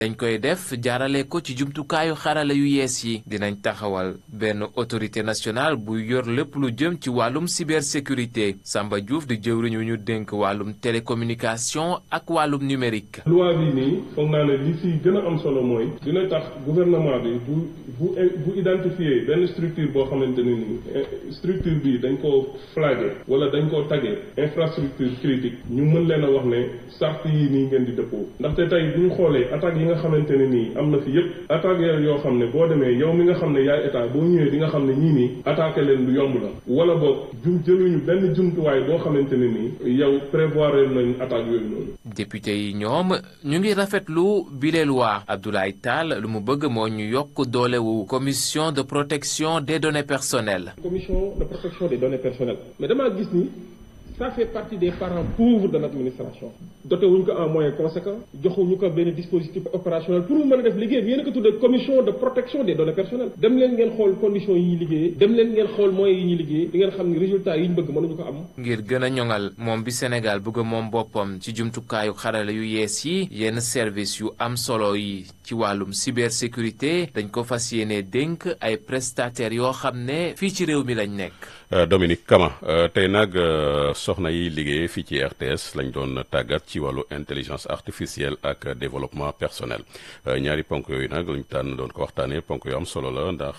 dañ koy def jaarale ko ci jumtukaayu xarala yu yees yi dinañ taxawal benn autorité nationale bu yor lépp lu jëm ci wàllum cybersécurité Samba Diouf di jëwriñ wu ñu dénk wàllum télécommunication ak wàllum numérique. loi bi nii foog naa ne li si gën a am solo mooy dina tax gouvernement bi bu bu bu identifier benn structure boo xamante ne nii structure bi dañ koo flagué wala dañ koo tagué infrastructure critique ñu mën leen a wax ne sart yi nii ngeen di dëppoo ndaxte tey bu ñu xoolee attaques yi nga xamante ne nii am na fi yépp attaques yoo xam ne boo demee yow mi nga xam ne yaay état boo ñëwee di nga xam ne ñii nii attaqué leen lu yomb la wala boog jum jëluñu benn jumtuwaay boo xamante ne nii yow prévoir nañ attaque yooyu noonu. député yi ñoom ñu ngi rafetlu bile loi Abdoulaye Tall lu mu bëgg moo ñu yokk doolewu commission de protection des données personnelles. commission de protection des données personnelles mais damaa gis ni. ça fait partie des parents pauvres de l'administration doté wuñ ko en moyens conséquents joxuñu ko benn dispositif opérationnel pour mu mën a def liggéey bi yéen a ko tuddee commission de protection des données personnelles dem leen ngeen xool conditions yi ñuy liggéeyee dem leen ngeen xool moyens yi ñuy liggéey di ngeen xam ni résultats yi ñu bëgg mënuñu ko am ngir gën a ñoŋal moom bi Sénégal bëgg moom boppam ci jumtukaayu xarala yu yees yi yenn service yu am solo yi ci wàllum cybersécurité dañ ko fas yéene dénk ay prestataires yoo xam ne fii ci réew mi lañ nekk Dominique Kama tey nag soxna yi liggéey fii ci RTS lañ doon tàggat ci wàllu intelligence artificielle ak développement personnel ñaari ponk yooyu nag luñ tànn doon ko waxtaanee ponk yu am solo la ndax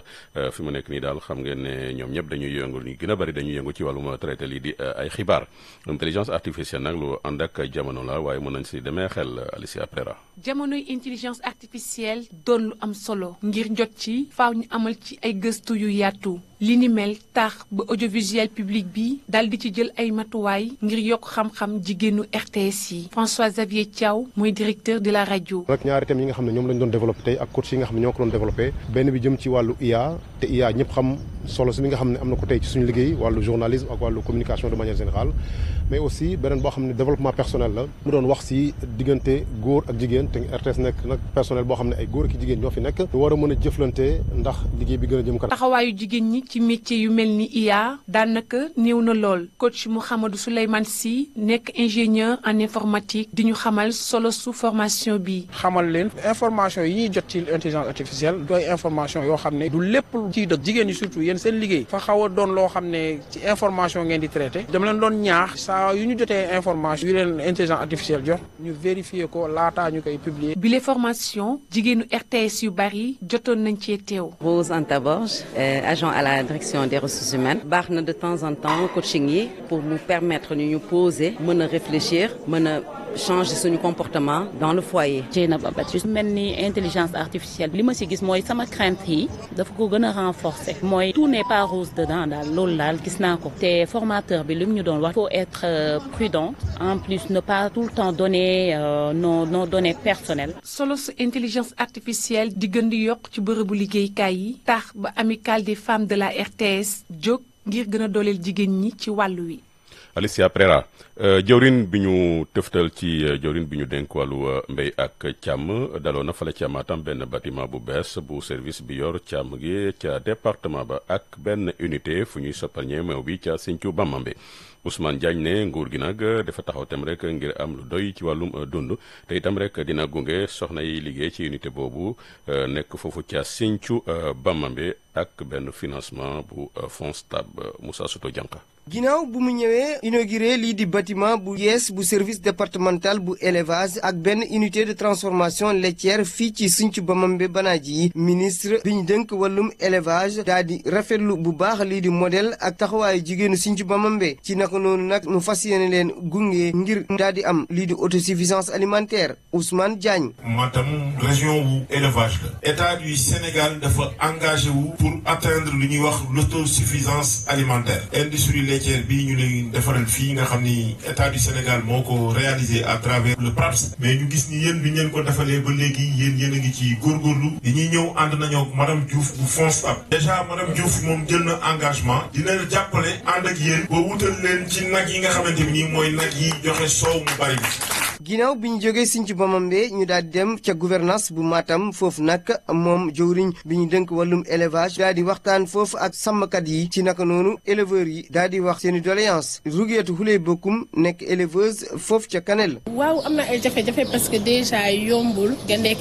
fi mu nekk nii daal xam ngeen ne ñoom ñëpp dañuy yëngu ñu gën a bari dañuy yëngu ci wàllum traité lii di ay xibaar intelligence artificielle nag lu ànd ak jamono la waaye mën nañ si demee xel Alicia Prera. jamonoy intelligence artificielle doon lu am solo ngir jot ci faaw ñu amal ci ay gëstu yu yaatu. li ni mel tax ba audiovisuel public bi dal di ci jël ay matuwaay ngir yokk xam-xam jigéenu RTS yi François Xavier Thiaw mooy directeur de la rajo. nag ñaari thèmes yi nga xam ne ñoom lañ doon développé tey ak coach yi nga xam ne ñoo ko doon développé benn bi jëm ci wàllu IA te IA ñëpp xam solo si mi nga xam ne am na ko tey ci suñu liggéey wàllu journalisme ak wàllu communication de manière générale mais aussi beneen boo xam ne développement personnel la mu doon wax si diggante góor ak jigéen te RTS nekk nag personnel boo xam ne ay góor ak jigéen ñoo fi nekk ñu war a mën a jëflante ndax liggéey bi gën a jëm kanam. taxawaayu jigéen ñi ci métier yu mel ni IA daanaka néew na lool coach Mouhamadou Souleymane Sy nekk ingénieur en informatique di ñu xamal solo su formation bi. xamal leen information yi ñuy jot ci intelligence artificielle doy information yoo xam ne du lépp ciy dëgg jigéen ñi surtout yéen seen liggéey fa xaw a doon loo xam ne ci information ngeen di traité dama leen doon ñaax saa yu ñu jotee information yu leen intelligence artificielle jox ñu vérifier ko laataa ñu koy publier. bile formation jigéenu RTS yu bari jotoon nañ cee teew. Rose Anta Borge agent à la direction des ressources humaines baax na de temps en temps coaching yi pour nous permettre ñu ñu poser mën a réfléchir mën a changer suñu comportement dans le foyer. Dieynaba Baptiste mel ni intelligence artificielle li ma ci gis mooy sama crainte yi dafa ko gën a renforcer mooy tout n'est pas rose dedans daal loolu daal gis naa ko te formateur bi li mu ñu doon wax faut être prudent en plus ne pas tout le temps donner euh, nos nos données personnelles. solo su intelligence artificielle di gën di yokk ci bërëbu liggéeykaay yi tax ba amicale des femmes de la RTS jóg ngir gën a dooleel jigéen ñi ci wàllu wi. Alicia Prera jëwrin bi ñu tëftal ci jëwrin bi ñu dénk wàllu mbéy ak càmm daloo na fale ca Matam benn bâtiment bu bees bu service bi yor càmm gi ca département ba ak benn unité fu ñuy sopparñee meew bi ca Sinthiou Bamambé Ousmane Diagne ne nguur gi nag dafa taxaw tem rek ngir am lu doy ci wàllum dund te itam rek dina gunge soxna yi liggéey ci unité boobu nekk foofu ca Sinthiou Bamambé ak benn financement bu FONSTAB Moussa Souto Dianka ginnaaw bu mu ñëwee inauguré lii di bâtiment bu yees bu service départemental bu élevage ak benn unité de transformation laitière fii ci Sinthiou Bamambé Banaaji ministre bi ñu dënk wàllum élevage daa di rafetlu bu baax lii di modèle ak taxawaayu jigéenu Sinthiou Bamambé ci naka noonu nag mu fas yéene leen gunge ngir daa di am lii di autosuffisance alimentaire Ousmane Diagne. Matam région wu élevage la état du Sénégal dafa engagé wu pour atteindre lu ñuy wax l'autosuffisance alimentaire industrie laitière bii ñu leen defaral fii nga xam ni état du Sénégal moo ko réalisé à travers le PRAPS mais ñu gis ni yéen bi ngeen ko defalee ba léegi yéen yéen a ngi ci góorgóorlu yi ñuy ñëw ànd nañoo ak madame Diouf bu FONSTAB déjà madame Diouf moom jël na engagement dina jàppale ànd ak yéen ba wutal leen ci nag yi nga xamante ni mooy nag yi joxe soow mu bari bi ginnaaw bi ñu jógee Sinthiou Bamambé ñu daal di dem ca gouvernance bu Matam foofu nag moom jëwriñ bi ñu dënk wàllum élevage daal di waxtaan foofu ak sàmmkat yi ci naka noonu éleveurs yi daal di wax seen i doléance Rouguetou Houlé Bokum nekk éleveuse foofu ca Kanel. waaw am na ay jafe-jafe parce que déjà yombul nga nekk